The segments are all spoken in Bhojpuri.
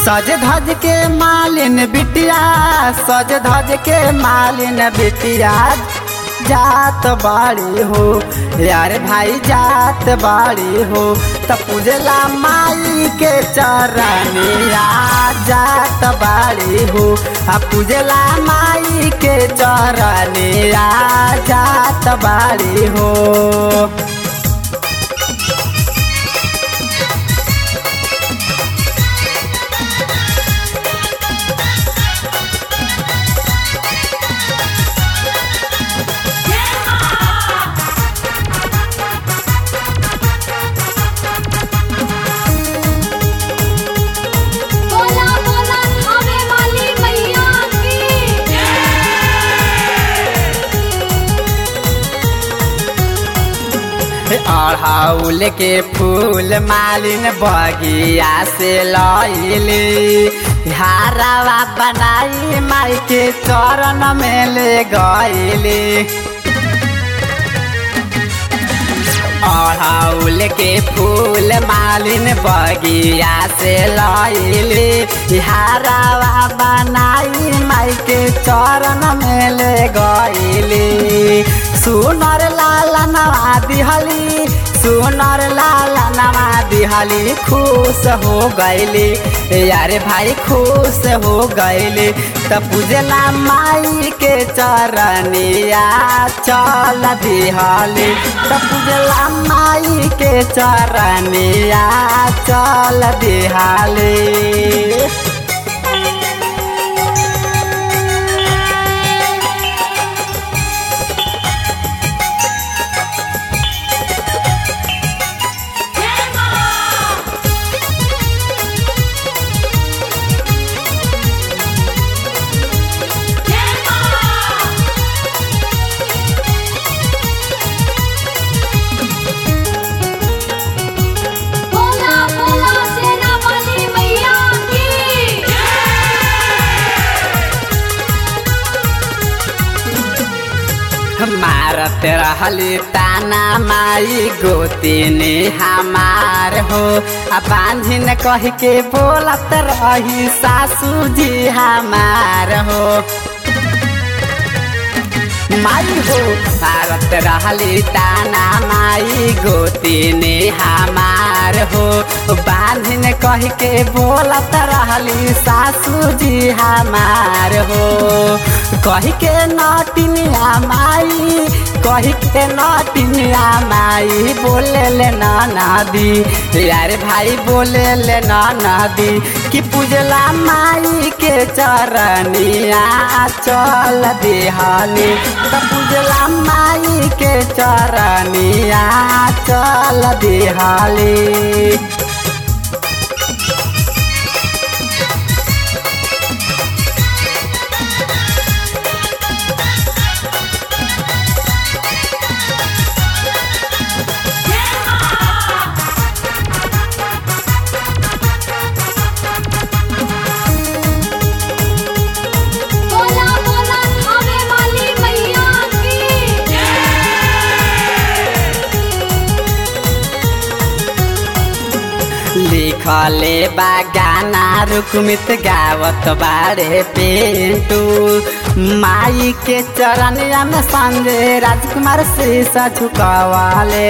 सज धज के मालिन बिटिया सज धज के मालिन बिटिया जात बाड़ी हो यार भाई जात बाड़ी हो त पूजला माई के चरनिया जात बाड़ी हो आ पूजला माई के चरनिया जात बाड़ी हो बोला बोला थामे वाली मैया की अड़हाउल के फूल मालिन बगिया से लैली हारावा बनाई माई के चरण में ले गईली अड़हाउल के फूल मालिन बगिया से लैली हारावा बनाई माई के चरण में ले गईली सुनर लाला नवा दिहली सुनर लाला नवा दिहली खुश हो गईली यारे भाई खुश हो गईली त पूजला माई के चरनिया चल दिहली त पूजला माई के चरनिया चल दिहली बोला बोला सेना वाली मैया की मारत रहली ताना माई गोतिनी हमार हो आ बांधिन कह के बोलत रही सासू जी हमार हो माई हो मारत रहली ताना माई गोतिनी हमार हो बांधिन कह के बोलत रहली सासू जी हमार हो कह के नटिनिया माई कह के नटिनिया माई बोले ले नदी यार भाई बोले ले नदी कि पूजला माई के चरनिया चल दिहानी त पूजला माई के चरनिया चल दिहाली बोला बोला थामे वाली मैया की लिखले बा गाना रुकमित गावत बारे पेंटू माई के चरनिया में संजय राजकुमार शीशा झुकावाले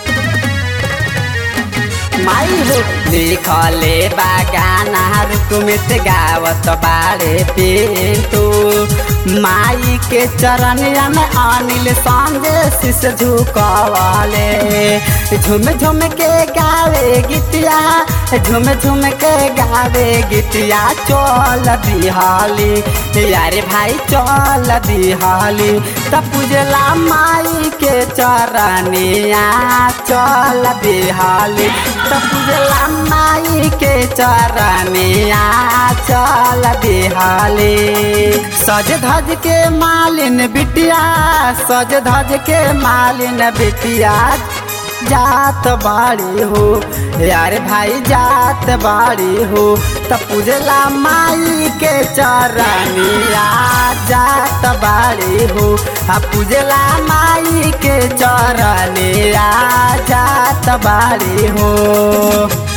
माई हो लिखले बा गाना रुकमित गावत बारे पेंटू माई के चरनिया में अनिल संजय शीश झुकावाले झुम झुम के गावे गीतिया झुम झुम के गावे गीतिया चल दिहाली यारे भाई चल दिहाली त पूजला माई के चरनिया चल दिहाली त पूजला माई के चरनिया चल दिहाली सज धज के मालिन बिटिया सज धज के मालिन बिटिया जात बाड़ी हो यार भाई जात बाड़ी हो त पूजला माई के चरनिया जात बाड़ी हो आ पूजला माई के चरनिया जात बाड़ी हो